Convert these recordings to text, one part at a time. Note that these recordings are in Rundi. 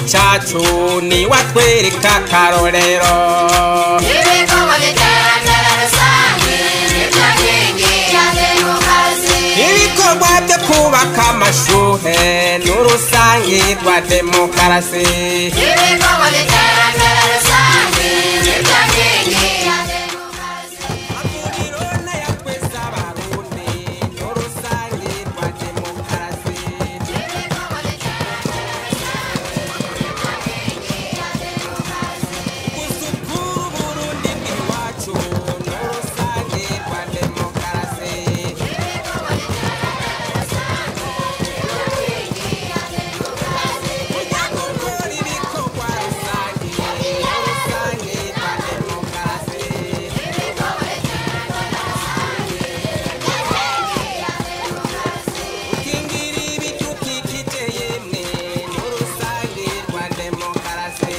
cacu niwatwereka akarorero ibikorwa by'iterambere rusange nibyo nkingi ya demokarasi ibikorwa byo kubaka amashuhe n'urusangi rwa demokarasi ibikorwa by'iterambere rusange nibyo nkingi ya demokarasi amuriro n'ayatweza abarundi n'urusangi rwa demokarasi ibikorwa gusukura uburundi bw'iwacu n'urusangi rwa demokarasi gukora ibikorwa rusange n'urusangi rwa demokarasi ukingira ibidukikije yemwe n'urusange rwa demokarasi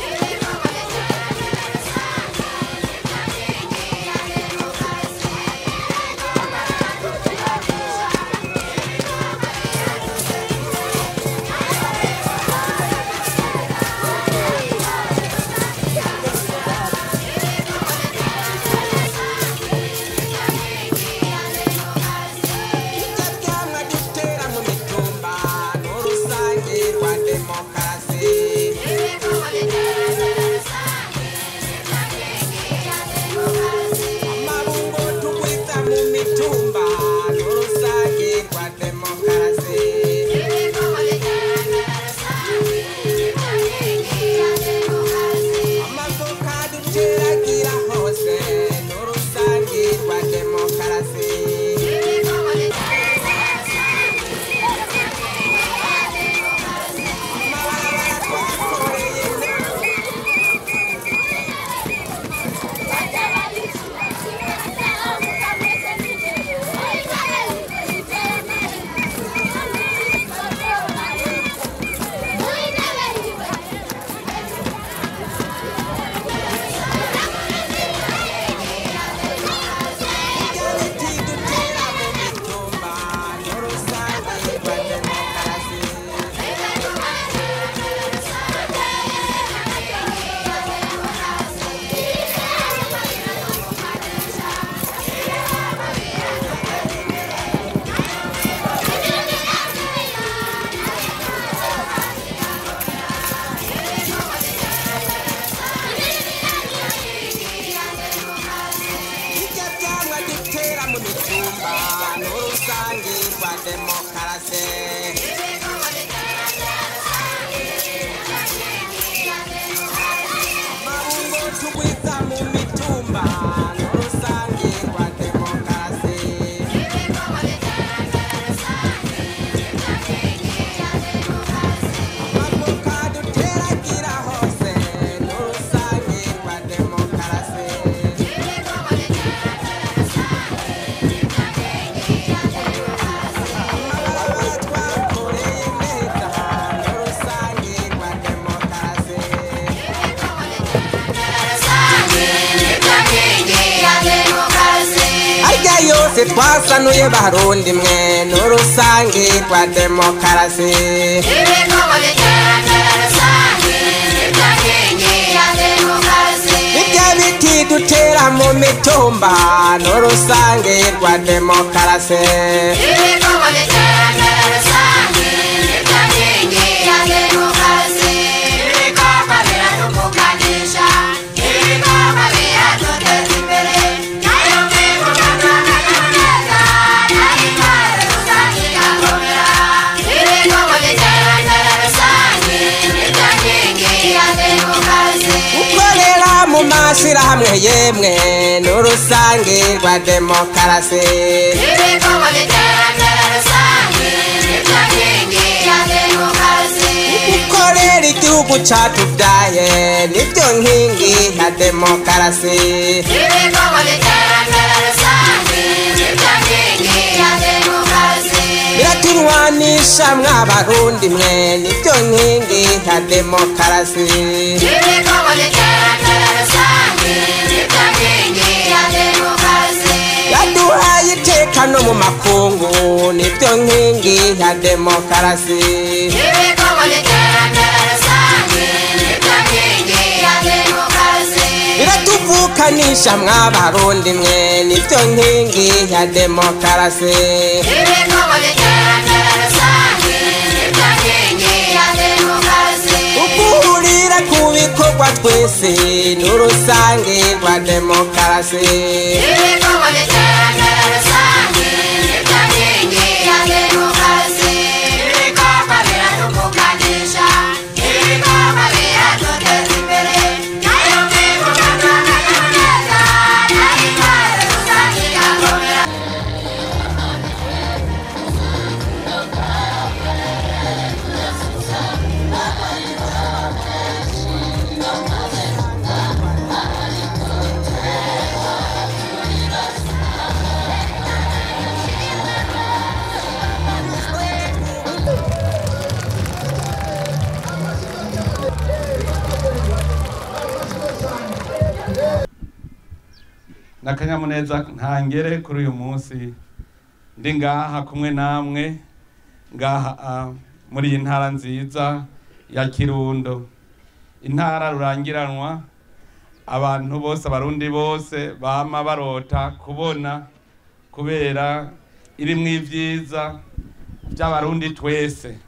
ibyamwa dutera mu mitumba n'urusange rwa demokarasi amabungo tugwiza mu mitumba n'urusange rwa demokarasi amavoka duteragira hose n'urusange rwa demokarasi amabarabara twakoreye ibiti dutera mu mitumba n'urusange rwa demokarasi ibyo byamwa dutera mu mitumba n'urusange rwa demokarasi amabungo tugwiza mu mitumba n'urusange rwa demokarasi amavoka duteragira hose n'urusange rwa demokarasi amabarabara twakoreye neza n'urusange rwa demokarasi arya yose twasanuye barundi mwe n'urusange rwa demokarasi ibyo biti dutera mu mitumba n'urusange rwa demokarasi gukorera mu mashyirahamwe yemwe n'urusange rwa demokarasi ibikorwa by'iterambere rusange nibyo nkingi ya demokarasi gukorera igihugu catubyaye nibyo nkingi ya demokarasi ibikorwa by'iterambere rusange nibyo nkingi ya demokarasi biraturwanisha mwabarundi mwe nibyo nkingi ya demokarasi ibikorwa by'iterambere rusange nibyo nkingi ya demokarasi biraduha iteka no mu makungu nibyo nkingi ya demokarasi ibikorwa by'iterambere rusange nibyo nkingi ya demokarasi yaduhaye iteka no mu makungu nibyo nkingi ya demokarasi ibikorwa by'iterambere rusange tuvukanisha mw'abarundi mwe nibyo nkingi ya demokarasi ibikorwa by'iterambere rusange nibyo nkingi ya demokarasi uguhurira ku bikorwa twese n'urusange rwa demokarasi ibikorwa by'iterambere rusange nibyo nkingi ya demokarasi ibikorwa biradukukanisha ibikorwa biraduteza imbere nayo mwibuka n'akanyamuneza nayo intwaro rusange igakomera n'akanyamuneza ntangere kuri uyu munsi ndi ngaha kumwe namwe ngaha ah, muri iyi ntara nziza ya kirundo intara rurangiranwa abantu bose abarundi bose bama barota kubona kubera irimwo ibyiza by'abarundi twese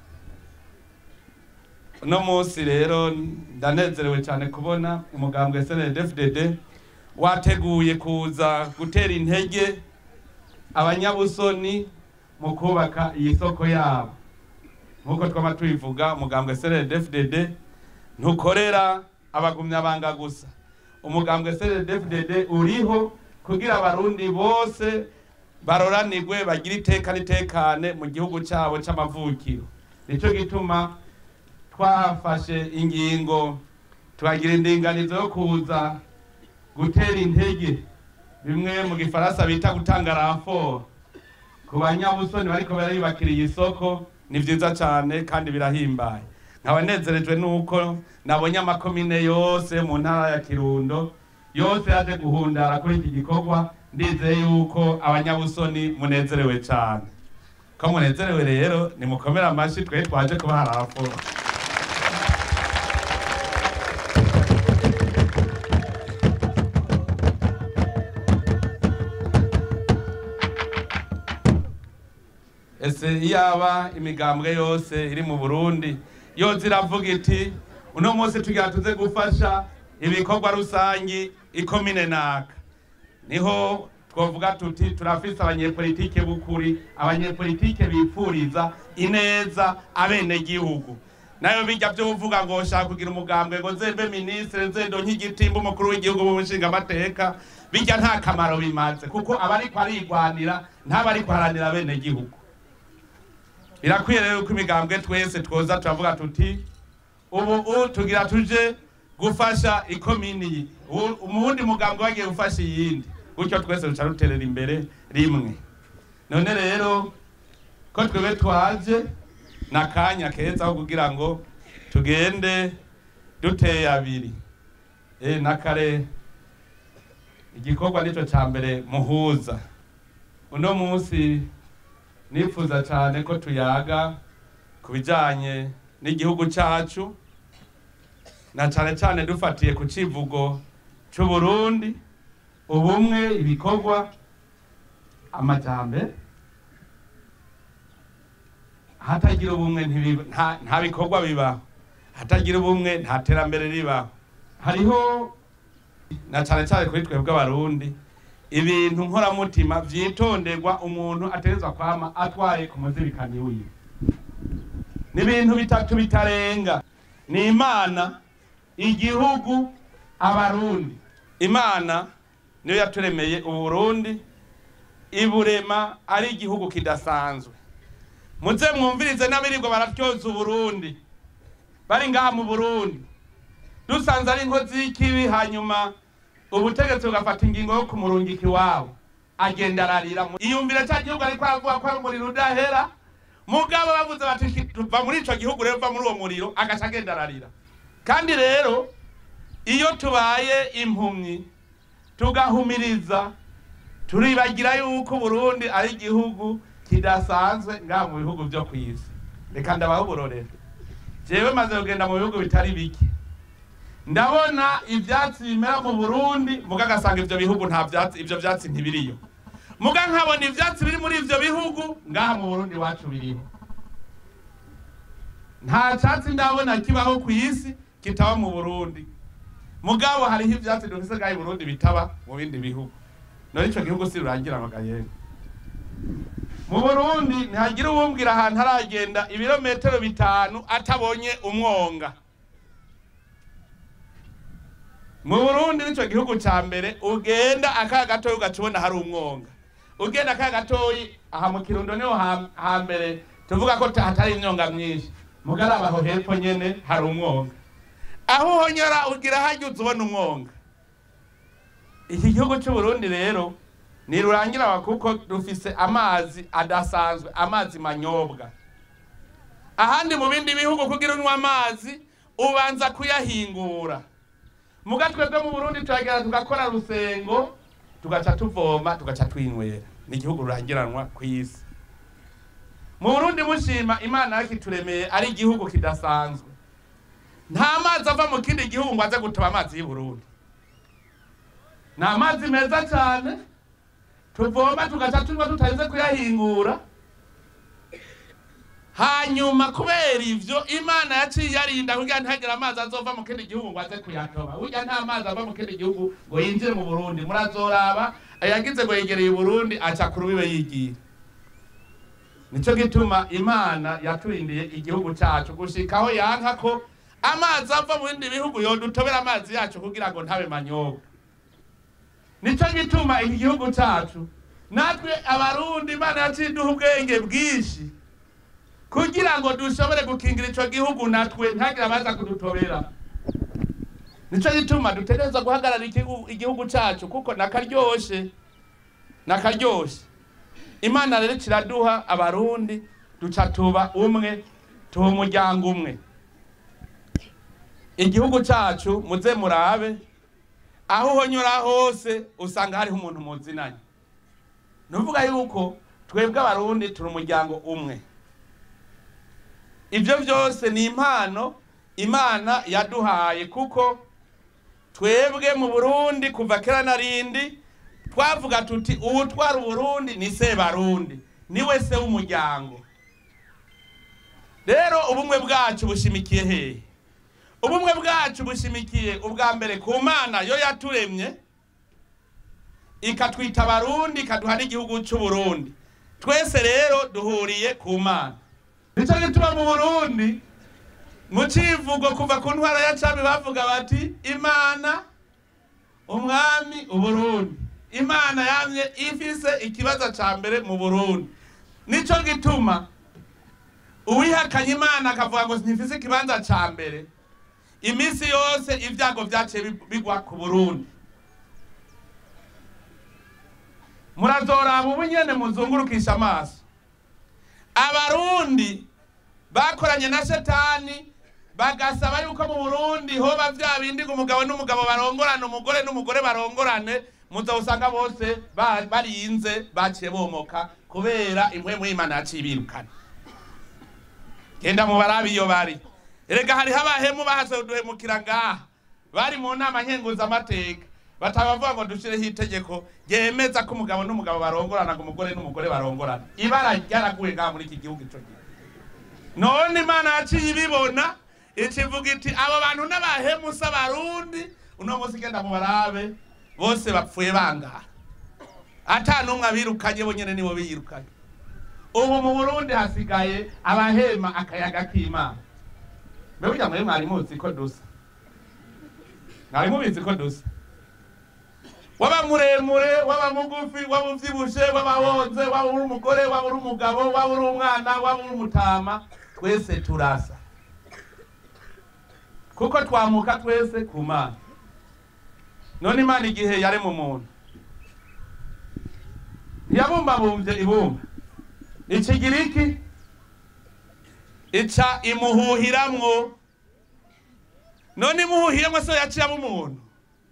uno munsi rero ndanezerewe cyane kubona umugambwe snddfdd wateguye kuza gutera intege abanyabusoni mu kubaka iyi soko yabo nk'uko twaba tubivuga umugambwe snddfdd ntukorera abagumyabanga gusa umugambwe snddfdd uriho kugira abarundi bose baroranirwe bagire iteka n'itekane mu gihugu cyabo cy'amavukiro nicyo gituma twafashe ingingo tubagira indinganizo yo kuza gutera intege bimwe mu gifaransa bita gutanga raporo ku banyabusoni bariko bariyubakira iyi soko ni vyiza cane kandi birahimbaye nkaba nezerejwe nuko nabonye amakomine yose mu ntara ya kirundo yose yaje guhundara kuri iki gikorwa ndizeye yuko abanyabusoni munezerewe cane ko munezerewe rero nimukomere amashi twe twaje kubaha raporo ese iyaba imigambwe yose iri mu burundi yose iravuga iti uno munsi tugira tuze gufasha ibikorwa rusangi ikomine naka niho twavuga tuti turafise abanyepolitike b'ukuri abanyepolitike bipfuriza ineza abenegihugu nayo bijya byo uvuga ngo shaka kugira umugambwe ngo nzembe minisitiri nzendo nk'igitimba umukuru w'igihugu mu nshingamateka bijya nta kamaro bimaze kuko aba ariko arigwanira ntaba ariko aharanira abenegihugu birakwiye rero ko imigambwe twese twoza turavuga tuti ubu ubu tugira tuje gufasha ikomini iyi Ubu- umuwundi mugambwe wagiye gufasha iyindi gutyo twese duca ruterera imbere rimwe none rero ko twebwe twaje n'akanya keza ko kugira ngo tugende duteye abiri e nakare igikorwa nico ca mbere muhuza uno munsi nifuza cyane ko tuyaga ku bijyanye n'igihugu cyacu na cyane cyane dufatiye ku kivugo cy'u Burundi ubumwe ibikorwa amajyambere hatagira ubumwe ntibiba- nta- nta bikorwa bibaho hatagira ubumwe nta terambere ribaho hariho na cyane cyane kuri twebwe abarundi ibintu nkoramutima vyitonderwa umuntu ategerezwa kwama atwaye ku muzirikani wiwe ni ibintu bitatu bitarenga ni imana igihugu abarundi imana niyo yaturemeye uburundi iburema ari igihugu kidasanzwe muze mwumvirize n'abirirwa baratyoza uburundi bari ngaha mu burundi dusanze ari inkozi y'ikibi hanyuma ubutegetsi bugafata ingingo yo kumurungika iwabo agenda ararira mu- iyumvire cya gihugu ariko aravuga ko ari umuriro udahera mugabo bavuze bati va muri ico gihugu rero va muri uwo muriro agaca agenda ararira kandi rero iyo tubaye impumyi tugahumiriza turibagira yuko Burundi ari igihugu kidasanzwe ngaha mu bihugu byo ku isi reka ndabaho uburorero jewe maze kugenda mu bihugu bitari bike ndabona ivyatsi bimera mu burundi muga agasanga ivyo bihugu nta vyatsi ivyo vyatsi ntibiriyo muga nkabona ivyatsi biri muri ivyo bihugu ngaha mu burundi iwacu biriho nta catsi ndabona kibaho ku isi kitaba mu burundi mugabo hariho ivyatsi dufise ngaha i burundi bitaba mu bindi bihugu none ico gihugu si rurangira amagayeri mu burundi ntihagira uwumbwira ahantu aragenda ibirometero bitanu atabonye umwonga mu burundi nico gihugu ca mbere ugenda akaya gatoyi ugaca ubona hari umwonga ugenda akaya gatoyi aha mu kirundo niho ha- hambere tuvuga ko ta- hatari imyonga myinshi mugaraba aho hepfo nyene hari umwonga aho uhonyora ugira haryuze ubona umwonga iki gihugu c'uburundi rero ntirurangirawa kuko dufise amazi adasanzwe amazi manyobwa ahandi mu bindi bihugu kugira unywa amazi ubanza kuyahingura muga twebwe mu burundi turagera tugakora rusengo tugaca tuvoma tugaca twinywera ni igihugu rurangiranwa ku isi mu burundi mushima imana yakituremeye ari igihugu kidasanzwe nta mazi ava mu kindi gihugu ngo aze gutoba amazi y'i burundi ni amazi meza cyane tuvoma tugaca tunywa tutarinze kuyahingura hanyuma kubera ivyo imana yaciye yarinda kugira ntihagire amazi azova mu kindi gihugu ngo aze kuyatoba burya nta mazi ava mu kindi gihugu ngo yinjire mu burundi murazoraba ayagize ngo yegereye uburundi aca ku rubibe yigira nico gituma imana yaturindiye igihugu cacu gushika aho yanka ko amazi ava mu bindi bihugu yodutobera amazi yacu kugira ngo ntabe manyobwa nico gituma iki gihugu cacu natwe abarundi imana yaciye iduha ubwenge bwinshi kugira ngo dushobore gukingira ico gihugu natwe ntagire abaza kudutobera nico gituma dutegerezwa guhagarara igihugu- igihugu cacu kuko nakaryoshe nakaryoshe imana rero kiraduha abarundi duca tuba umwe tuba umuryango umwe igihugu cacu muze murabe aho uhonyora hose usanga hariho umuntu muzinanye nuvuga yuko twebwe abarundi turi umuryango umwe ibyo byose ni impano imana yaduhaye kuko twebwe mu burundi kuva kera na rindi twavuga tuti uwutwara uburundi ni sebarundi niwe se w'umuryango rero ubumwe bwacu bushimikiye hehe ubumwe bwacu bushimikiye ubwa mbere ku mana yo yaturemye ikatwita abarundi ikaduha n'igihugu cy'uburundi twese rero duhuriye ku mana nicyo gituma mu burundi mu civugo kuva ku ntwara ya cami bavuga bati imana umwami uburundi imana yamye ifise ikibazo ca mbere mu burundi nico gituma uwihakanye imana akavuga ngo ntifise ikibanza ca mbere iminsi yose ibyago vyaciye bi- bigwa ku burundi murazoraba ubu nyene muzungurukisha amaso abarundi bakoranye na shetani bagasaba yuko mu burundi hoba vya bindi ngo umugabo n'umugabo barongorane umugore n'umugore barongorane muzawusanga bose ba- barinze baciye bomoka kubera impwemu y'imana yaciye ibirukana genda mu barabi iyo bari erega hariho abahemu bahaze uduhemukira ngaha bari mu nama nkenguzamateka batabavuga ngo dushireho itegeko ryemeza ko umugabo n'umugabo barongorana ngo umugore n'umugore barongorana ibara ryaraguye ngaha muri iki gihugu ico gihe none imana yaciye ibibona ikivuga iti abo bantu n'abahemu si abarundi uno munsi genda mu barabe bose bapfuye bangara ata n'umwe abirukanye bo nyene nibo biyirukanye ubu mu burundi hasigaye abahema akayaga k'imana mbe burya mwe mwari muzi ko dusa mwari mubizi ko dusa waba muremure waba mugufi waba uvyibushe waba wonze waba uri umugore waba uri umugabo waba uri umwana waba uri umutama twese turasa kuko twamuka twese ku mana none imana igihe yarema umuntu ntiyabumbabumbye ibumba ikigira iki ica imuhuhiramwo none imuhuhiramwo so yaciyamo umuntu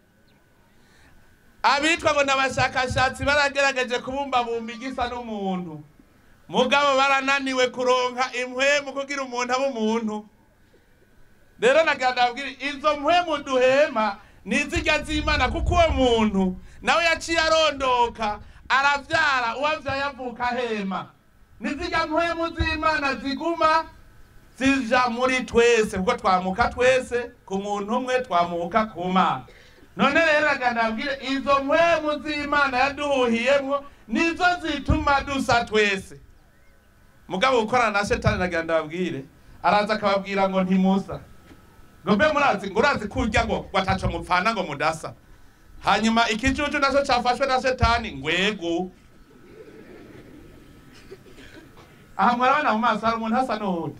abitwa ngo n'abashakashatsi baragerageje kubumbabumba igisa n'umuntu mugabo barananiwe kuronka impwemu kugira umuntu abe umuntu rero nagira ndabwire izo mpwemu duhema ni izirya z'imana kuko uwo muntu nawe yaciye arondoka aravyara uwavyaye avuka ahema ni zirya mpwemu z'imana ziguma zija muri twese kuko twamuka twese ku muntu umwe twamuka ku mana none rero nagira ndabwire izo mpwemu z'imana yaduhuhiyemwo nizo zituma dusa twese mugabo gukorana na shetani nagira ndababwire araza akababwira ngo ntimusa ngo mbe murazi ngo urazi kurya ngo wataco mupfana ngo mudasa hanyuma ikijuju naco cafashwe na shetani ngwego aha murabona mu maso hari umuntu asa n'uwundi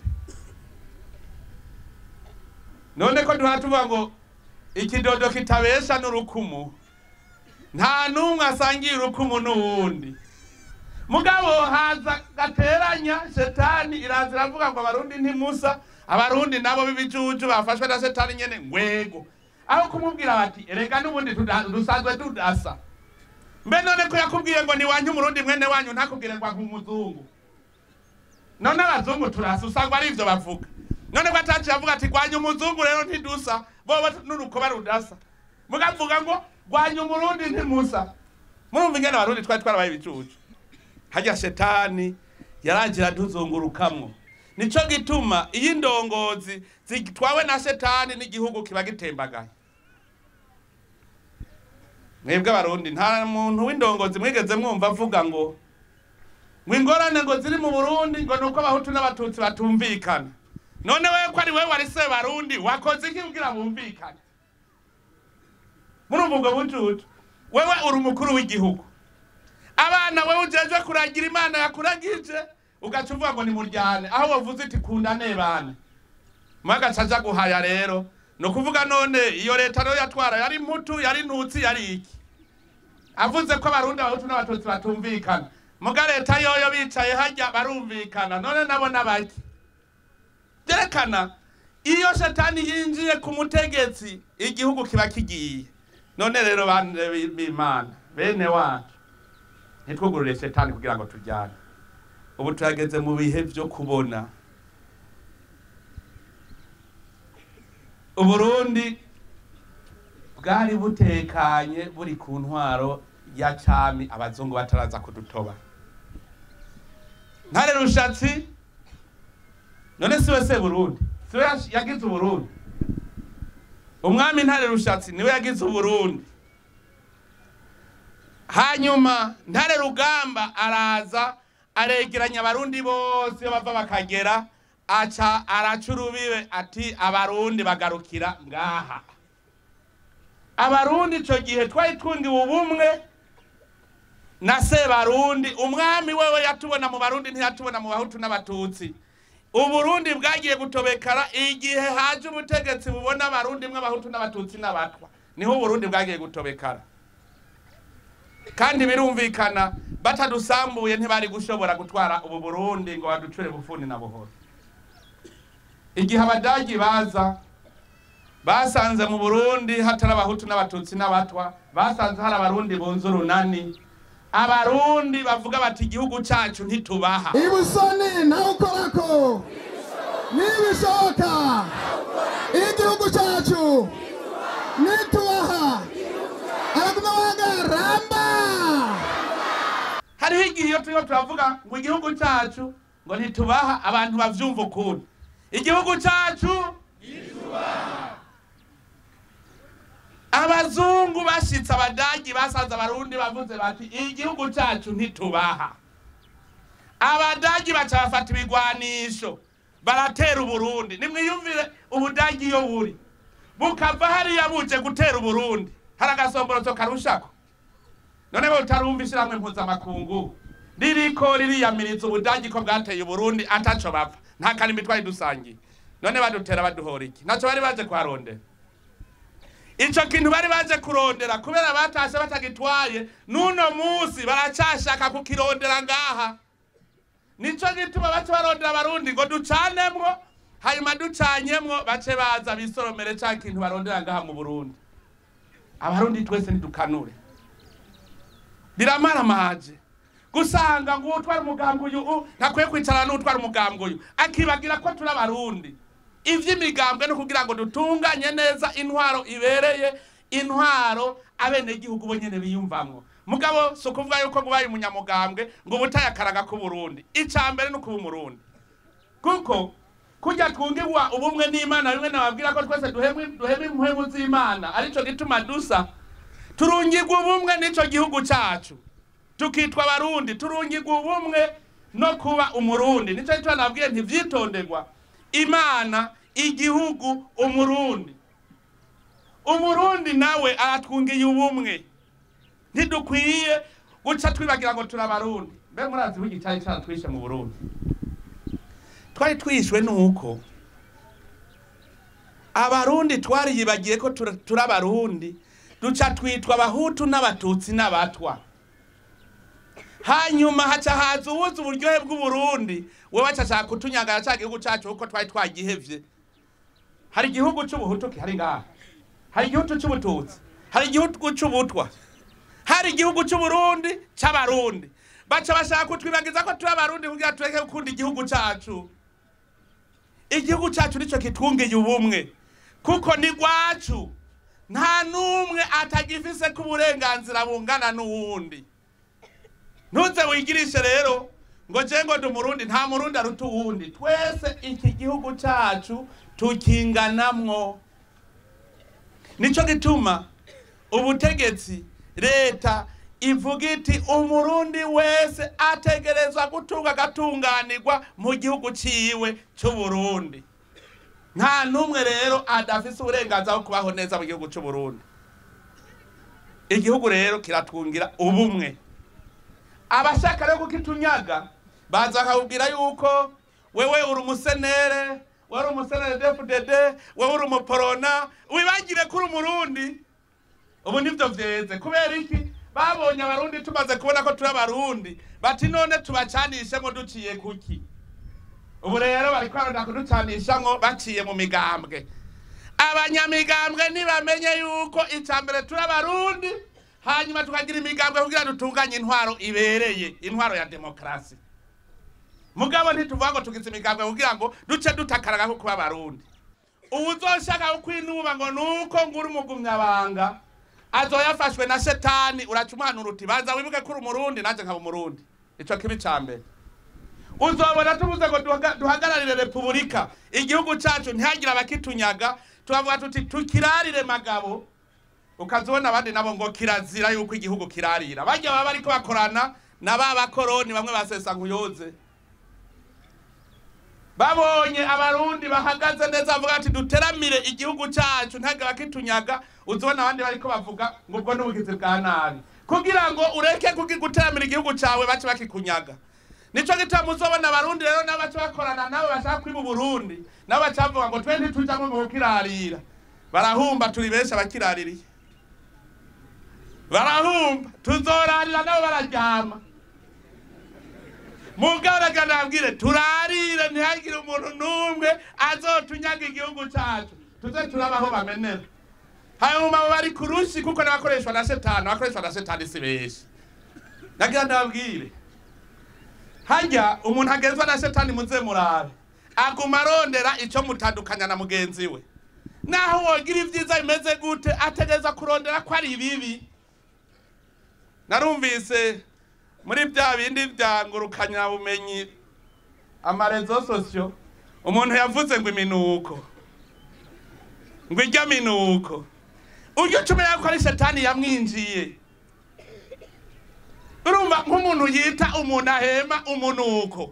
none ko duhora tuvuga ngo ikidodo kitabesha n'urukumu nta n'umwe asangiye urukumu n'uwundi mugabo haza gateranya shetani iraza iravuga ngo abarundi ntimusa abarundi nabo b'ibijuju bafashwe na shetani nyene ngwego aho kumubwira bati erega n'ubundi tuda- dusanzwe tudasa mbe none ko yakubwiye ngo niwanyu umurundi mwene wanyu ntakubwire ngo nk'umuzungu none abazungu turasa usanga ari ivyo bavuga none ko ataciye avuga ati rwanya umuzungu rero ntidusa boba n'urukoba rudasa mugavuga ngo rwanya umurundi ntimusa murumva ingene abarundi twari twarabaye ibicucu harya shetani yaragira ntuzungurukamwo nico gituma iyo indongozi zitwawe na shetani n'igihugu kiba gitembagaye mwebwe abarundi nta muntu w'indongozi mwigeze mwumva avuga ngo ngo ingorane ngo ziri mu burundi ngo nuko abahutu n'abatutsi batumvikana none wewe ko ari wewe wari se barundi wakoze iki kugira bumvikane murumva ubwo bucucu wewe uri umukuru w'igihugu abana wewe ujejwe kuragira imana yakuragije ugaca uvuga ngo nimuryane aho wavuze iti kundane bane mwagaca aja guhaya rero ni ukuvuga none iyo leta rero yatwara yari mputu yari ntutsi yari iki avuze ko abarundi abahutu n'abatutsi batumvikana muga leta yoyo bicaye hajya barumvikana none nabo n'abaki byerekana iyo shetani yinjiye ku mutegetsi igihugu kiba kigiye none rero bane b'imana bene wacu ntitwugurure shetani kugira ngo tujyane ubu turageze mu bihe byo kubona uburundi bwari butekanye buri ku ntwaro ya cami abazungu bataraza kudutoba ntare rushatsi none siwe se burundi siwe yash- yagize uburundi umwami ntare rushatsi niwe yagize uburundi hanyuma ntare rugamba araza aregeranya abarundi bose iyo bava bakagera aca araca urubibe ati abarundi bagarukira ngaha abarundi ico gihe twari twungiwe ubumwe na sebarundi umwami wewe yatubona mu barundi ntiyatubona mu bahutu n'abatutsi uburundi bwagiye gutobekara igihe haje ubutegetsi bubona abarundi mwe abahutu n'abatutsi n'abatwa niho uburundi bwagiye gutobekara kandi birumvikana batadusambuye ntibari gushobora gutwara ubu burundi ngo baducure bufuni na buhoro igihe abadagi baza basanze mu burundi hatari abahutu n'abatutsi n'abatwa basanze hari abarundi bunze urunani abarundi bavuga bati igihugu cyacu ntitubaha ibusoni nawe ukorako nibishoboka igihugu cyacu nitubaha araguma wagaramba hariho igihe iyo turimo turavuga ngo igihugu cyacu ngo ntitubaha abantu bavyumva ukundi igihugu cyacu abazungu bashitse abadagi basanze abarundi bavuze bati igihugu cyacu ntitubaha abadagi baca bafata ibigwanisho baratera uburundi nimwiyumvire ubudagi iyo buri bukava hariya buje gutera uburundi hari agasomborotso karushako none bo utarumva ishyirahamwe mpuzamakungu ririko ririyamiriza ubudagi ko bwateye uburundi ataco bapfa nta karimbi twari dusangiye none badutera baduhora iki naco bari baje kuharondera ico kintu bari baje kurondera kubera batashe batagitwaye n'uno musi baracashaka kukirondera ngaha nico gituma bace barondera abarundi ngo ducanemwo hanyuma ducanyemwo bace baza bisoromere ca kintu barondera ngaha mu burundi abarundi twese ntidukanure biramaramaje gusanga ngo utwara umugambwe uyu u- ntakwiye kwicarana n'utwara umugambwe uyu akibagira ko turi abarundi ivy'imigambwe no kugira ngo dutunganye neza intwaro ibereye intwaro abenegihugu bo nyene biyumvamwo mugabo si ukuvuga yuko ngo ubaye umunyamugambwe ngo uba utaye akaraga k'uburundi ica mbere ni ukuba umurundi kuko kujya twungirwa ubumwe n'imana bimwe nababwira ko twese duhema duhema impwemu z'imana arico gituma dusa turungirwa ubumwe n'ico gihugu cacu tukitwa abarundi turungirwa ubumwe no kuba umurundi nico gituma nabwiye ntivyitonderwa imana igihugu umurundi umurundi nawe aratwungiye ubumwe ntidukwiye guca twibagira ngo turi abarundi mbe murazi w'igi cyari caratwishe mu burundi twari twishwe nuko abarundi twariyibagiye ko tura- turi abarundi duca twitwa abahutu n'abatutsi n'abatwa hanyuma haca haza uwuzi uburyohe bw'uburundi we bacashaka kutunyagara ca gihugu cacu kuko twari twagihevye hari igihugu c'ubuhutu kihari ngaha hari igihugu c'ubututsi hari igihugu c'ubutwa hari igihugu c'uburundi c'abarundi baca bashaka kutwibagiza ko turi abarundi kugira tureke gukunda igihugu cacu igihugu cacu nico kitwungiye ubumwe kuko ni rwacu nta n'umwe atagifise ko uburenganzira bungana n'uwundi ntuze wigirishe rero ngo je ngo ndi umurundi nta murundi aruta uwundi twese iki gihugu cacu tukinganamwo nico gituma ubutegetsi leta ivuga iti umurundi wese ategerezwa gutunga agatunganirwa mu gihugu ciwe c'uburundi nta n'umwe rero adafise uburenganzira bwo kubaho neza mu gihugu c'uburundi igihugu rero kiratwungira ubumwe abashaka rero kukitunyaga baza bakakubwira yuko wewe uri umusenere wewe uri umusenere dfdd wewe uri umuporona wibagire ko uri umurundi ubu nivyo vyeze kubera iki babonye abarundi tumaze kubona ko turi abarundi bati none tubacanishemwo duciye kuki ubu rero bariko baronda kuducanishamwo baciye mu migambwe abanyamigambwe ntibamenye yuko ica mbere turi abarundi hanyuma tukagira imigambwe kugira dutunganye intwaro ibereye intwaro ya demokarasi mugabo ntituvuga ngo tugize imigambwe kugira ngo duce dutakaraga ko kuba abarundi uwuzoshaka kwinuba ngo nuko nguri umugumyabanga azoyafashwe na shetani uraca umuhanura uti banza wibuke ko uri umurundi nanjye nkaba umurundi ico kibi ca mbere uzobona tubuze ngo duhaga- duhagararire repubulika igihugu cacu ntihagire abakitunyaga tubavuga tuti tukirarire magabo ukazibona abandi nabo ngo kirazira yuko igihugu kirarira bajya baba bariko bakorana na ba bakoroni bamwe basesa nkuyoze babonye abarundi bahagaze neza bavuga ati duteramire igihugu cacu ntihagire abakitunyaga uzibona abandi bariko bavuga ngo ubwo n'ubugizi bwa nabi kugira ngo ureke kugi- guteramira igihugu cawe bace bakikunyaga nico gituma uzobona abarundi rero nabo baca bakorana nabo bashaka kwiba uburundi nabo baca bavuga ngo twe ntitujamwo mu kukirarira barahumba turi benshi abakiraririye barahumba tuzorarira nabo bararyama mugabo reka nabwire turarire ntihagire umuntu n'umwe azotunyaga igihugu cacu tuze turabaho bamenera hanyuma abo bari ku rushi kuko n'abakoreshwa na shetani abakoreshwa na shetani si benshi nagira ndababwire harya umuntu agenzwa na shetani muze murabe aguma arondera ico mutandukanya na mugenzi we naho wogira ivyiza bimeze gute ategereza kurondera ko ari bibi narumvise muri bya bindi bya ngurukanya-bumenyi amarezo sosiyo umuntu yavuze ngo iminuko ngo ijya minuko uryo ucumenya ko ari shetani yamwinjiye urumva nk'umuntu yita umuntu ahema umunuko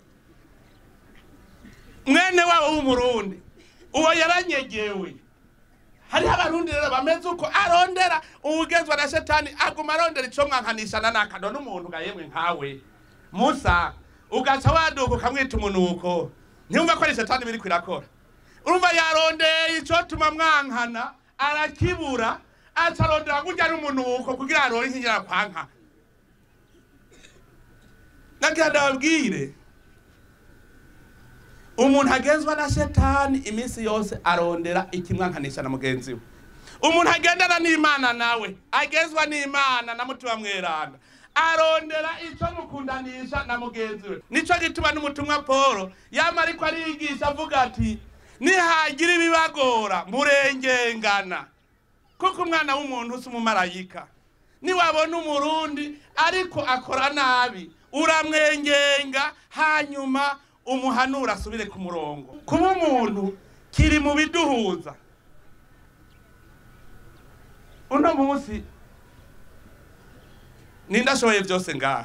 mwene wabo w'umurundi uwo yaranyegewe hariho abarundi rero bameze uko arondera uwugenzwa na shetani aguma arondera ico mwankanishana nakano n'umuntu ga yemwe nkawe musa ugaca waduka ukamwita umunuko ntiyumva ko ari shetani biriko irakora urumva yarondeye icotuma mwankana arakibura aca arondera kurya n'umunuko kugira aronke ikinyara kwanka nagira ndababwire umuntu agenzwa na shetani iminsi yose arondera ikimwankanisha na mugenzi we umuntu agendana n'imana nawe agenzwa n'imana na mutima mweranda arondera ico mukundanisha na mugenzi we nico gituma n'umutumwa polo yama ariko ariyigisha avuga ati nihagira ibibagora murengengana kuko umwana w'umuntu si umumarayika niwabona umurundi ariko akora nabi uramwengenga hanyuma umuhanura asubire ku murongo kuba umuntu kiri mu biduhuza uno munsi ninde ashoboye byose ngaha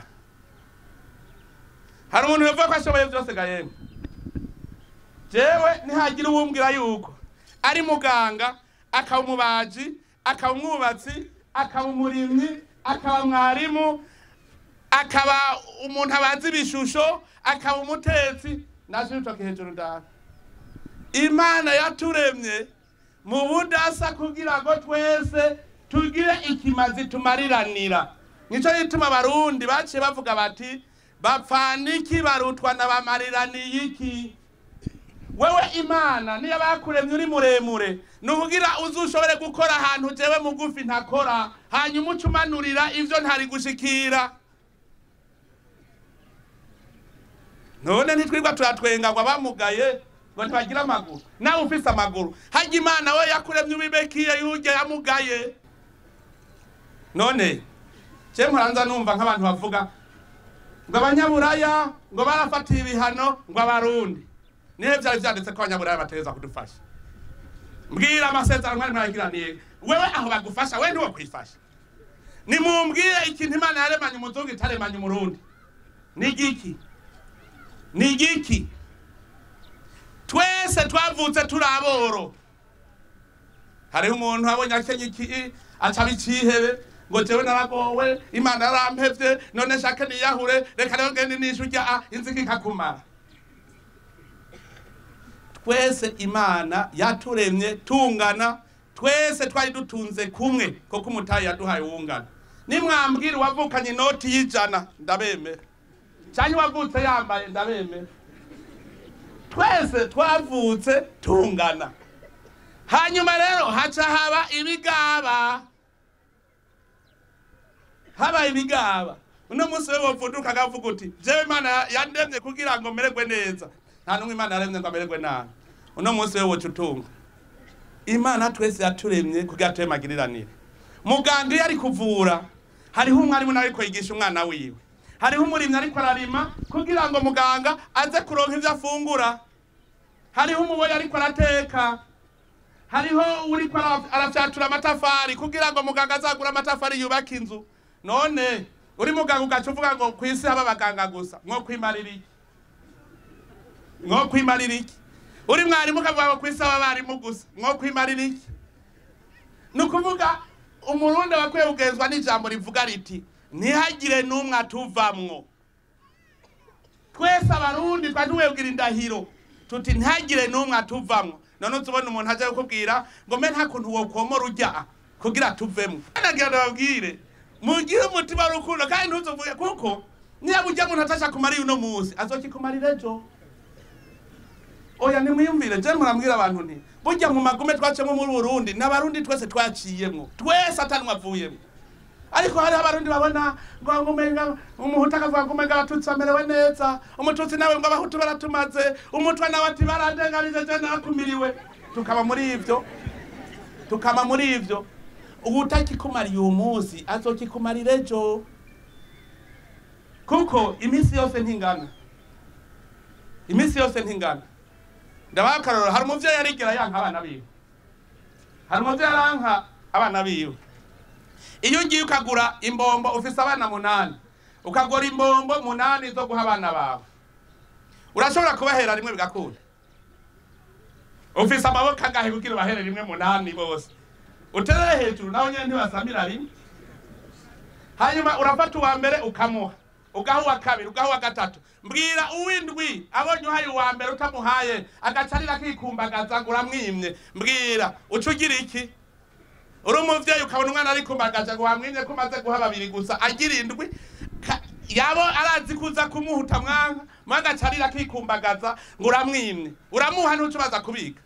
hari umuntu yavuga ko ashoboye byose ga yemwe jewe ntihagira uwumbwira yuko ari muganga akaba umubaji akaba umwubatsi akaba umurimyi akaba mwarimu akaba umuntu abazi ibishusho akaba umutetsi naje utoke hejuru ndaha imana yaturemye mu budasa kugira ngo twese tugire ikimazi tumariranira nico gituma abarundi baciye bavuga bati bapfana iki barutwa na bamariraniye iki wewe imana niyo bakuremye uri muremure ni ukugira uzushobore gukora ahantu jewe mugufi ntakora hanyuma uca umanurira ivyo ntari gushikira none ntitwirwa turatwenga ngo abamugaye ngo ntibagira amaguru nawe ufise amaguru harya imana we yakuremye ubibekiye yurya yamugaye none je muranza numva nk'abantu bavuga ngo abanyaburaya ngo barafatiye ibihano ngo abarundi nihe vyari vyanditse ko abanyaburaya bategereza kudufasha mbwira amasezerano mwari mwaragiraniye wewe aho bagufasha we ntiwo kwifasha nimumbwire ikintu imana yaremanye umuzungu itaremanye umurundi ni igiki ni igiki twese twavutse turi aboro hariho umuntu abonye akenye iki acaba icihebe ngo jewe naragowe imana yarampevye none shake niyahure reka rero ngende nishu rya a inzika ikakumara twese imana yaturemye tungana twese twari dutunze kumwe kuko umutayi yaduhaye wungana nimwambwira uwavukanye inoti y'ijana ndabemera cyangwa uwavutse yambaye ndabemera twese twavutse tungana hanyuma rero haca haba ibigaba habaye ibigaba uno munsi we wovuduka akavuga uti jewe imana yandemye kugira ngo mererwe neza nta n'umwe imana yaremye ngo amererwe nabi uno munsi we woca utunga imana twese yaturemye kugira tube magiriranire muganga iyo ari kuvura hariho umwarimu nawe ariko yigisha umwana wiwe hariho umurimyi ariko ararima kugira ngo muganga aze kuronka ibyo afungura hariho umuboyi ariko arateka hariho uriko ara- arafyatura amatafari kugira ngo muganga azagure amatafari yubaka inzu none uri muganga ugaca uvuga ngo ku isi haba abaganga gusa mwo kwimarira iki mwo kwimarira iki uri mwarimu ukavuga ngo ku isi haba abarimu gusa mwo kwimarira iki ni ukuvuga umurundi wakwiye kugenzwa n'ijambo rivuga riti ntihagire n'umwe atuvamwo twese abarundi twari tuwebwira indahiro tuti ntihagire n'umwe atuvamwo none uzubona umuntu aje kukubwira ngo mbe nta kuntu wokomora ujya kugira tuvemo nagira ndababwire mugire umutima w'urukundo kandi ntuzuvuge kuko niba ujya muntu atasha kumara uno munsi azokikumarira ejo oya nimwiyumvire je murambwira abantu nti burya mu magume twacemo muri burundi n'abarundi twese twaciyemwo twese atanumwe avuyemwo ariko hariho abarundi babona ngo ngo umenga umuhutu akavuga ngo umenga abatutsi bamerewe neza umututsi nawe ngo abahutu baratumaze umutwa nawe ati barandenganije je nakumiriwe tukaba muri ivyo tukaba muri ivyo ubutakikumariye uwo munsi azokikumarira ejo kuko iminsi yose ntingana iminsi yose ntingana ndabaha akarorero hari umuvyeyi yarigera yanka abana biwe hari umuvyeyi aranka abana biwe iyo ugiye ukagura imbombo ufise abana munani ukagura imbombo munani zo guha abana bawe urashobora kubahera rimwe bigakunda ufise amaboko angahe kugira ubahere rimwe munani bose uterere hejuru naho nyene ntibasamira rimwe hanyuma urafata uwa mbere ukamuha ugaha uwa kabiri ugaha uwa gatatu mbwira uwindwi abonye uhaye uwa mbere utamuhaye agacarira akikumbagaza ngo uramwimye mbwira uca ugira iki uri umuvyeyi ukabona umwana ari kumbagaza ngo wamwimye ko umaze guha babiri gusa agira indwi ka- yabo arazi kuza kumuhuta mwanka mwanka acarira akikumbagaza ngo uramwimye uramuha ntuca ubaza kubika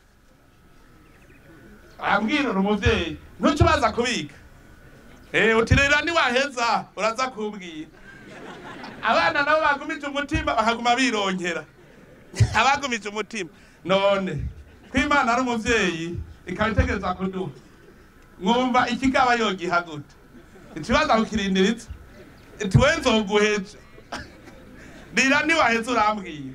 ambwira uri umuvyeyi ntuca ubaza kubika Eh, uti rero niwaheza uraza kumbwira abana nabo bagumije umutima bakaguma birongera abagumije umutima none ko imana ari umuvyeyi ikaba itegereza kuduha mwumva ikigaba yogiha gute ikibazo kukirindiriza iti we nzoguheje rira niwaheze urambwira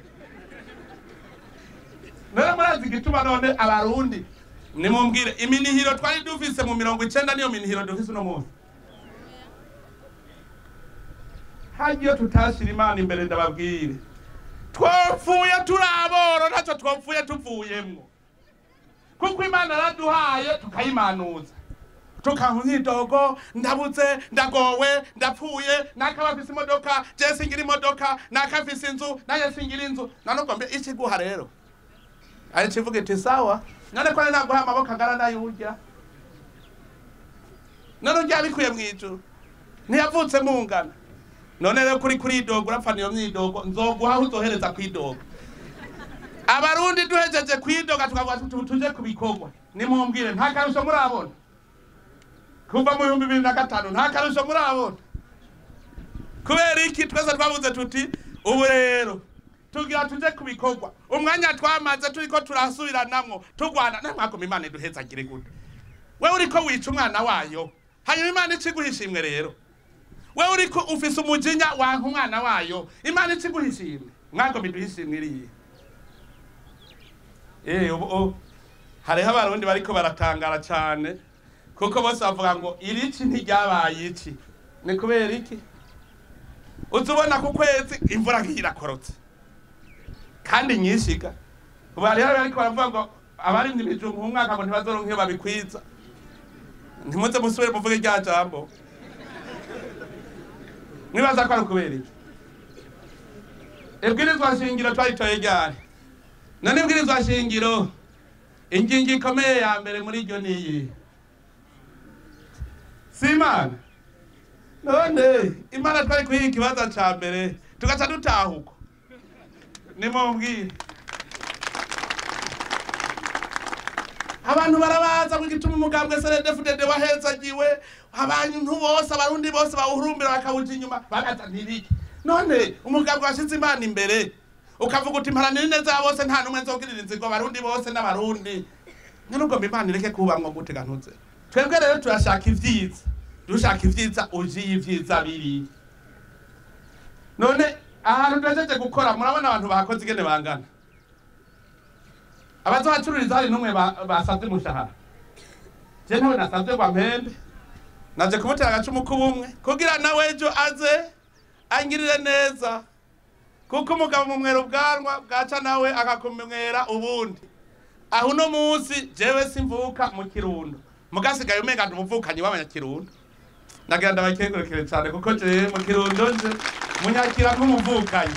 none murazi igituma none abarundi nimumbwire iminihiro twari dufise mu mirongo icenda niyo minihiro dufise uno munsi hagiyo tutashira imana imbere ndababwire twopfuye turi aboro ntacyo twopfuye tuvuyemwo kuko imana yaraduhaye tukayimanuza tukanka imyidogo ndabuze ndagowe ndapfuye nakaba afise imodoka je singira imodoka nakafise inzu naye singira inzu nanubwo mbe ikiguha rero ari kivuga iti sawa none ko naguha amaboko angana n'ayurya none urya bikuye mu ijuru ntiyavutse mungana none rero kuri kuridoga urapfana iyo myidogo nzoguha aho uzohereza kwidoga abarundi duhejeje kwidoga tukavuga tuti tuje ku bikorwa nimumbwire nta karusho murabona kuva mu bihumbi bibiri na gatanu nta karusho murabona kubera iki twese twavuze tuti ubu rero tugira tuje ku bikorwa umwanya twamaze turiko turasubiranamwo turwana namwagoma imana iduhezagire gute wewe uriko wica umwana wayo hanyuma imana iciguha ishimwe rero wewe uriko ufise umujinya wanka umwana wayo imana iciguha ishimwe mwagoma iduha ishimwe iriye Eh, ubu ubu hariho abarundi bariko baratangara cyane kuko bose bavuga ngo irici ntiryabaye iki ni kubera iki uza ubona ku kwezi imvura nk'iyi irakorotse kandi nyishiga ubu hariho bariko baravuga ngo abarimye ibijumba mu mwaka ngo ntibazoronke iyo babikwiza ntimuze musubire muvuge rya jambo mwibaza ko ari ukubera iki ibwirizwa shingiro twaritoye ryari none ibwirizwa shingiro ingingo ikomeye ya mbere muri ryo ni iyi si imana none imana twari kuyiha ikibazo ca mbere tugaca dutahuka nimumbwire abantu barabaza ngo igituma umugambwe seredefudede wahezagiwe abantu bose abarundi bose bawuhurumbira bakawuja inyuma bagaza ntibiki none umugambwe washize imana imbere ukavuga uti mparanira ineza ya bose nta n'umwe nzogirira inzigo abarundi bose n'abarundi nubwo mba imana ireke kubamwo gute gantuze twebwe rero turashaka ivyiza dushaka ivyiza ujiye ivyiza biri none ahantu tugejeje gukora murabona abantu bahakoze ingene bangana abazohacururiza hari n'umwe ba- basavye umushahara je ntawe nasavye kwa mpembe naje kumutera agacumu k'ubumwe kugira nawe ejo aze angirire neza kuko umugabo mumwera ubwanwa bwaca nawe akakumwera ubundi aho uno munsi jewe simvuka mu kirundo mugasigaye umenga ndi umuvukanyi w'abanyakirundo nagira ndabakengurukire cyane kuko jewe mu kirundo nje munyakira nk'umuvukanyi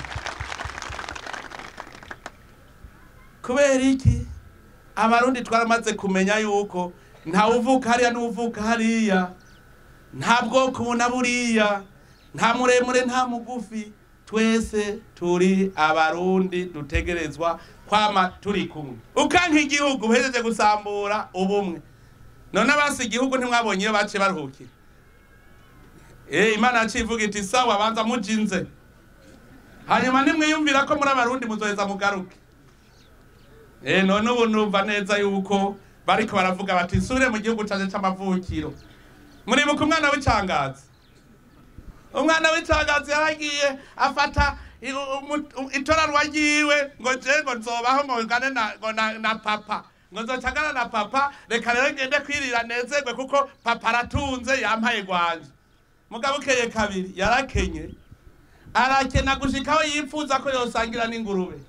kubera iki abarundi twaramaze kumenya yuko nta uvuka hariya n'uvuka hariya nta bwoko ubu na buriya nta muremure nta mugufi twese turi abarundi dutegerezwa kwama turi kumwe ukanka igihugu uhejeje gusambura ubumwe none abasi igihugu ntimwabonye iyo baciye baruhukira Eh, imana yaciye ivuga iti sawa banza mujinze hanyuma nimwiyumvira ko muri abarundi muzoheza mugaruke Eh, none ubu numva neza yuko bariko baravuga bati nsubire mu gihugu canje c'amavukiro muribuka umwana w'icangazi umwana w'icangazi yaragiye afata i- umu- u- itorarwa ryiwe ngo je ngo nzobaho ngo ngane na, ngo na, na papa ngo nzocagana na papa reka rero ngende kwirira nezerwe kuko papa aratunze yampaye gwanje mugabo ukeye kabiri yarakenye arakena gushikaho yipfuza ko yosangira n'ingurube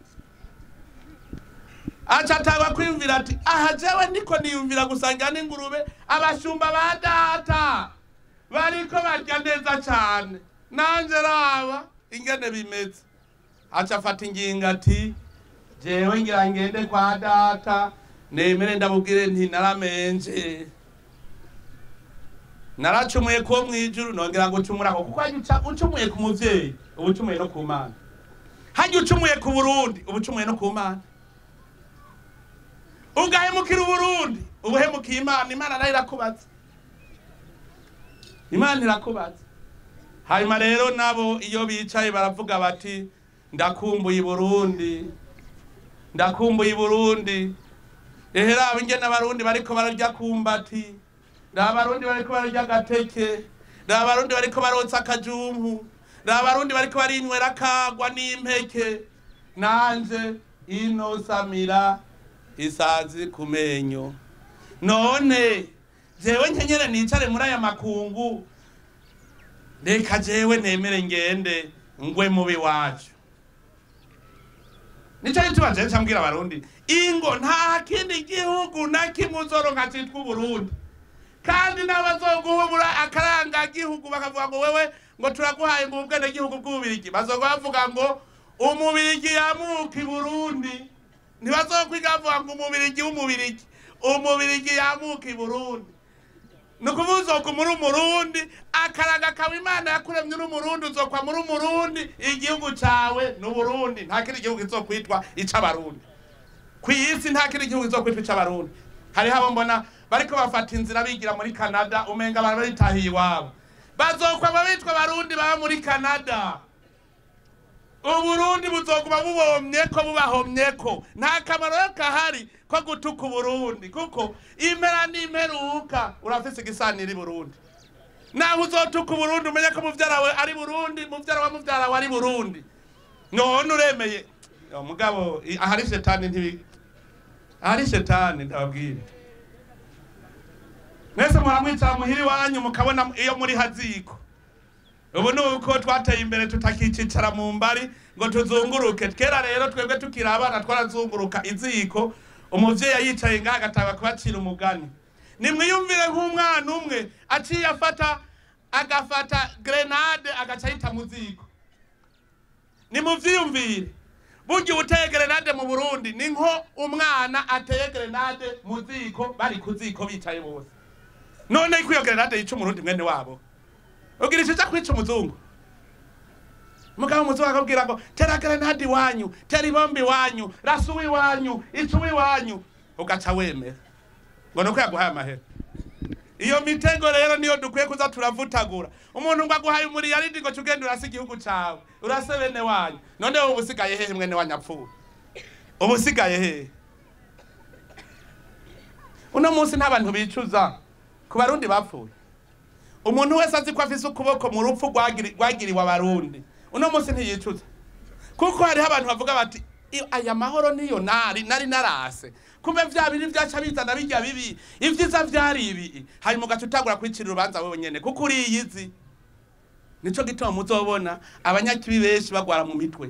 aca atangwa kwiyumvira ati aha jewe ndiko niyumvira gusangira n'ingurube abashumba ba data bariko barya neza cane nanje raba ingene bimeze aca afata ingingo ati jewe ngira ngende kwa data nemere ndabubwire nti naramenje naracumuye ko mwijuru nongera ngo ucumurako kuko harya uca- ucumuye ku muvyeyi uba ucumuye no ku mana harya ucumuye ku burundi uba ucumuye no ku mana ugahemukira uburundi ubuhemukiye imana imana nayo irakubaza imana irakubaza hanyuma rero nabo iyo bicaye baravuga bati ndakumbuye i burundi ndakumbuye i burundi ehe raba ingene abarundi bariko bararya kumbati raba abarundi bariko bararya agateke raba abarundi bariko barotsa akajumpu raba abarundi bariko barinywera akagwa n'impeke nanje ino samira isazi ku menyo none jewe nkenyere nicare muri aya makungu reka jewe nemere ngende ngwe mubi wacu nico gituma jewe ncambwira abarundi ingo nta kindi gihugu na kimwe uzoronka citwa uburundi kandi n'abazoguhubura akaranga gihugu bakavuga ngo wewe ngo turaguhaye ngo ubwene gihugu bw'ububirigi bazoga bavuga ngo umubirigi yamuka i burundi ntibazokwiga bavuga ngo umubirigi w'umubirigi umubirigi yamuka i burundi ni ukuvuga uzokwa muri umurundi akaraga kawe imana yakuremye uri umurundi uzokwa muri umurundi igihugu cawe ni uburundi nta kindi gihugu kizokwitwa ic'abarundi ku isi nta kindi gihugu kizokwitwa ic'abarundi hariho abo mbona bariko bafata inzira bigira muri canada umenga abantu baritahiye iwabo bazokwama bitwa abarundi baba muri canada uburundi buzoguma bubomyeko bubahomyeko nta kamaro yo kahari ko gutuka uburundi kuko impera n'imperuka urafise igisanira i burundi naho uzotuka uburundi umenye ko muvyara wawe ari burundi muvyara wa muvyara wawe ari burundi none uremeye Yo, mugabo i- ahari shetani ntibi ahari shetani ndababwire mwese muramwicara muhira iwanyu mukabona iyo muri haziko ubu ni uko twateye imbere tutakicara mu mbari ngo tuzunguruke kera rero twebwe tukiri abana twarazunguruka iziko umuvyeyi yicaye ngaha agatanga kubacira umugani nimwiyumvire nk'umwana umwe aciye afata agafata grenade agaca ayita mu ziko nimuvyiyumvire burya uteye grenade mu burundi ni nko umwana ateye grenade mu ziko bari ku ziko bicaye bose none ko iyo grenade yica umurundi mwene wabo ugira ico kwica umuzungu mugabo umuzungu akabwira ngo tera grenade iwanyu tera ibomba iwanyu rasa uw'iwanyu ica uw'iwanyu ugaca wemera ngo nuko yaguhaye amahera iyo mitego rero niyo dukwiye kuza turavutagura umuntu ngo aguhaye umuriyaridi ngo cugende urase igihugu cawe urase bene wanyu none wowe ubusigaye hehe mwene wanyu apfuye ubusigaye hehe uno munsi nta bantu bicuza ku barundi bapfuye umuntu wese azi ko afise ukuboko mu rupfu rwagiri- rwagiriwe abarundi uno munsi ntiyicuza kuko hariho abantu bavuga bati "Iyo- aya mahoro niyo nari nari narase kumbe vya biri vyaca bizana birya bibi ivyiza vyari ibi hanyuma ugaca utangura kwicira urubanza wewe nyene kuko uriyizi nico gituma muzobona abanyakibi benshi bagwara mu mitwe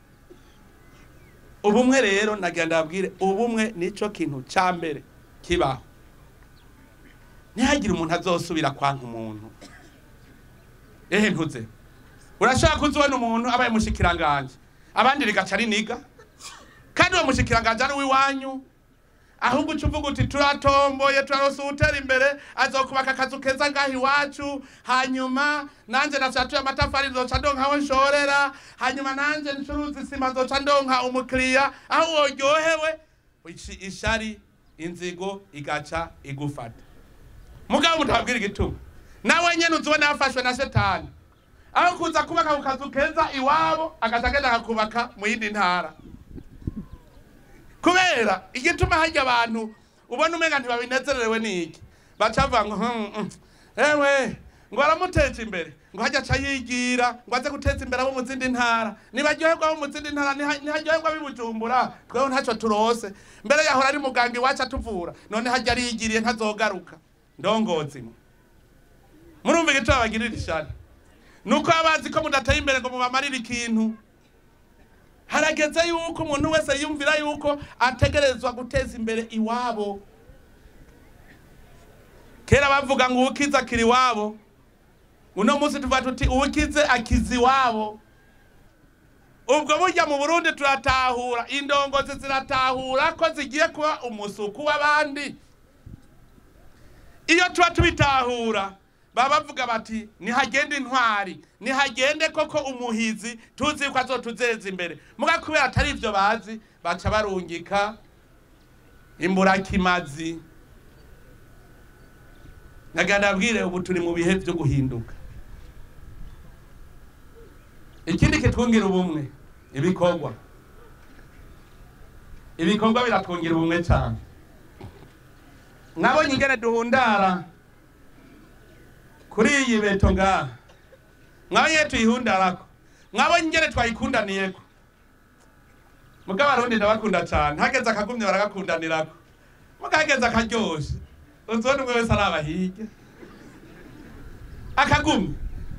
ubumwe rero nagira ndababwire ubumwe nico kintu ca mbere kibaho ntihagire umuntu azosubira kwanka umuntu ehe ntuze urashaka kuza ubona umuntu abaye mushikiranganje abandi rigaca riniga kandi uwo mushikiranganje ari uw'iwanyu ahubwo uca uvuga uti turatomboye turarose uwutera imbere azokubaka akazu keza ngaho iwacu hanyuma nanje nafyatuye amatafari nzoca ndonka aho nshorera hanyuma nanje ncuruza isima nzoca ndonka umukiriya aho woryohewe ici- ishari inzigo igaca igufata mugabo mutabwira igituma nawe nyene uzibona yafashwe na shetani aho kuza kubaka ku kazu keza iwabo agaca agenda akakubaka mu yindi ntara kubera igituma harya abantu ubona umenga ntibabinezerewe niki baca bavuga ngo "Hmm, hmm, ewe ngo aramuteje imbere ngo hajya aca yigira ngo aze guteza imbere abo mu zindi ntara nibaryoherwa abo mu zindi ntara niha- ntiharyoherwa ab'i bujumbura tweho ntacyo turose mbere yahora ari muganga iwacu atuvura none hajya ariyigiriye ntazogaruka ndongozi mwe murumva igituma bagirira ishari nuko baba bazi ko mudateye imbere ngo mubamarire ikintu harageze yuko umuntu wese yumvira yuko ategerezwa guteza imbere iwabo kera bavuga ngo uwukize akiri iwabo uno munsi tuvuga tuti uwukize akiza iwabo ubwo burya mu burundi turatahura indongozi ziratahura ko zigiye kuba umusuku w'abandi iyo tuba tubitahura baba bavuga bati nihagende intwari nihagende koko umuhizi tuzi yuko azotuzeza imbere muga kubera atari ivyo bazi baca barungika imburakimazi nagira ndabwire ubu turi mu bihe vyo guhinduka ikindi kitwungira ubumwe ibikorwa ibikorwa biratwungira ubumwe cyane mwabonye ingene duhundara kuri iyi beto ngaha mwabonye ingene tuyihundarako mwabonye ingene twayikundaniyeko muga abarundi ndabakunda cane hageze akagumye baragakundanirako muga hageze akaryoshe uzona umwe wese araba hirya akagumye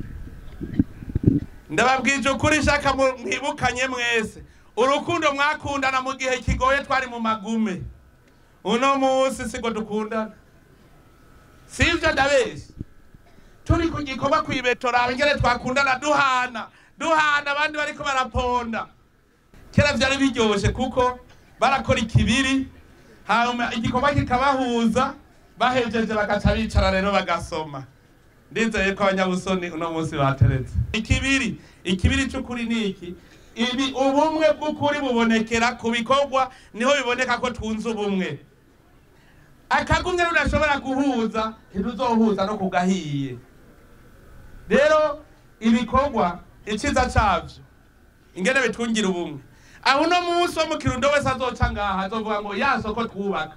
ndababwije ukuri shaka mu- mwibukanye mwese urukundo mwakundana mu gihe kigoye twari mu magume uno munsi sigo dukundana sivyo ndabeshya turi ku gikorwa kwibetora ingene twakundana duhana duhana abandi bariko baraponda kera vyari biryoshe kuko barakora ikibiri hanyuma igikorwa kikabahuza bahejeje bagaca bicara rero bagasoma ndizeye ko abanyabusoni uno munsi bateretse ikibiri ikibiri c'ukuri ni iki ibi ubumwe bw'ukuri bubonekera ku bikorwa niho biboneka ko twunze ubumwe akagumye rudashobora guhuza ntiruzohuza no kugahiye rero ibikorwa iciza cavyo ingene bitwungira ubumwe aho uno munsi wo mu kirundo wese azoca ngaha azovuga ngo ya soko twubaka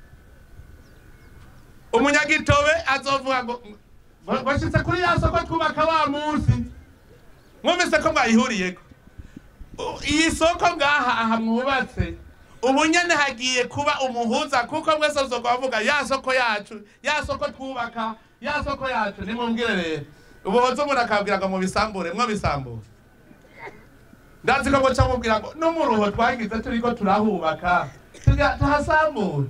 umunyagitobe azovuga ngo bashitse kuri ya soko twubaka wa munsi mwumvise ko mwayihuriyeko U- iyi soko ngaha aha mwubatse ubu nyene hagiye kuba umuhuza kuko mwese uzogwa bavuga ya soko yacu ya soko twubaka ya soko yacu nimumbwire rero ubuhoza umuntu akabwira ngo mubisambure mwo bisambure ndazi ko muca mubwira ngo n'umuruho twagize turiko turahubaka tuga- tuhasambure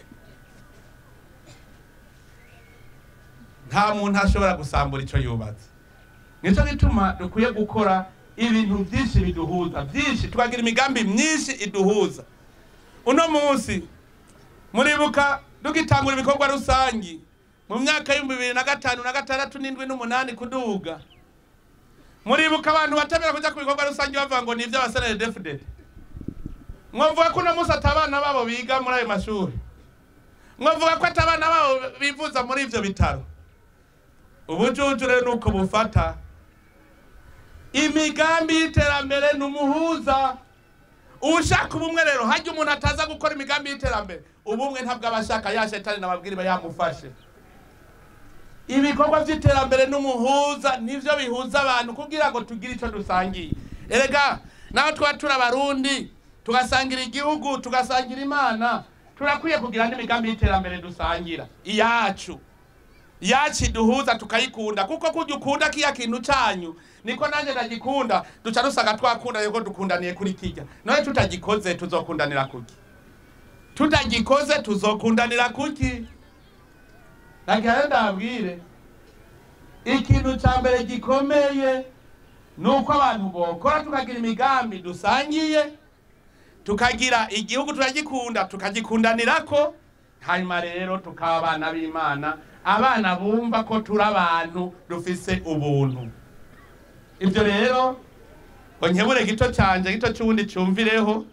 nta muntu ashobora gusambura ico yubatse nico gituma dukwiye gukora ibintu vyinshi biduhuza vyinshi tukagira imigambi myinshi iduhuza uno munsi muribuka dugitangura ibikorwa rusangi mu myaka y'ibihumbi bibiri na gatanu na gatandatu n'indwi n'umunani kuduga muribuka abantu batemera kuja ku bikorwa rusange bavuga ngo ni ivy'abasenere defudede mwavuga ko uno munsi ati abana babo biga muri ayo mashuri mwavuga ko ati abana babo bivuza muri ivyo bitaro ubujuju rero nuko bufata imigambi y'iterambere ni umuhuza ushaka ubumwe rero hajya umuntu ataza gukora imigambi y'iterambere ubumwe ntabwo aba ashaka ya shetani nababwira iba yamufashe ibikorwa by'iterambere n'umuhuza nivyo bihuza abantu kugira ngo tugire ico dusangiye erega naho tuba turi abarundi tugasangira igihugu tugasangira imana turakwiye kugira n'imigambi y'iterambere dusangira iyacu yacu iduhuza tukayikunda kuko kujya ukunda kiya kintu canyu niko nanjye ndagikunda duca dusanga twakunda yuko dukundaniye kuri kirya none tutagikoze tuzokundanira kuki tutagikoze tuzokundanira kuki nagira rero ndababwire ikintu ca mbere gikomeye ni uko abantu bokora tukagira imigambi dusangiye tukagira igihugu turagikunda tukagikundanirako hanyuma rero tukaba abana b'imana abana bumva ko turi abantu dufise ubuntu ibyo rero ngo nkebure gito canje gito c'uwundi cumvireho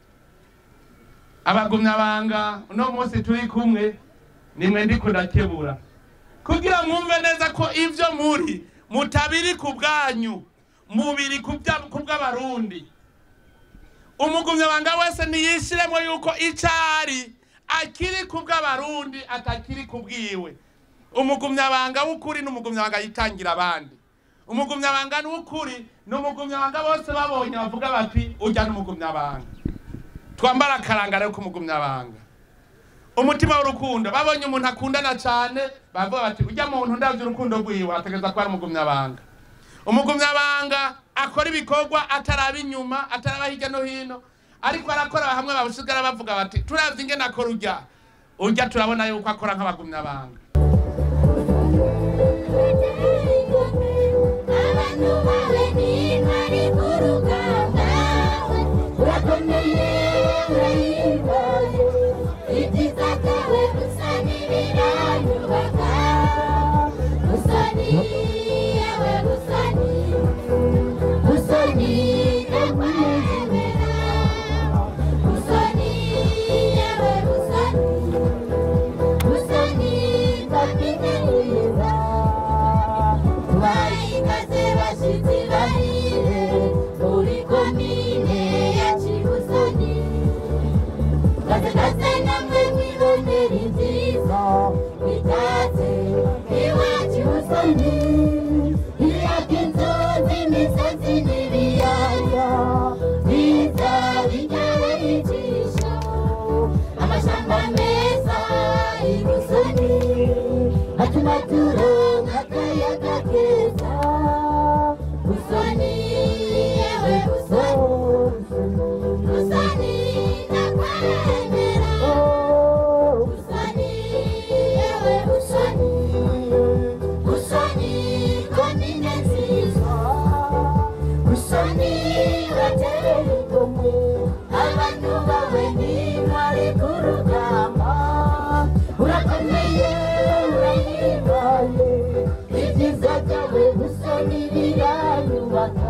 abagumyabanga uno munsi turi kumwe nimwe ndiko ndakebura kugira mwumve neza ko ivyo muri mutabiri ku bwanyu mubiri ku bya- ku bw'abarundi umugumyabanga wese niyishiremo yuko icari akiri ku bw'abarundi atakiri ku bwiwe umugumyabanga w'ukuri n'umugumyabanga yitangira abandi umugumyabanga w'ukuri ni umugumyabanga bose babonye bavuga bati ujya n'umugumyabanga twambara akaranga rero k'umugumyabanga umutima w'urukundo babonye umuntu akundana cyane bavuga bati ujya muntu ndabyo urukundo rwiwe ategereza kuba ari umugumyabanga umugumyabanga akora ibikorwa ataraba inyuma ataraba hirya no hino ariko arakora hamwe babusigara bavuga bati turavye ingene akora urya urya turabona yuko akora nk'abagumyabanga abantu bawe ntibari ku rugamba urakomeye urahimbaye ibyiza byawe gusa n'ibiranyubaka gusa ni yewe gusa ni gusa ni ndakwemera gusa ni yewe gusa ni gusa ni abantu bawe ntintwari ku rugamba urakomeye urahimbaye ibyiza byawe gusa n'ibiranyubaka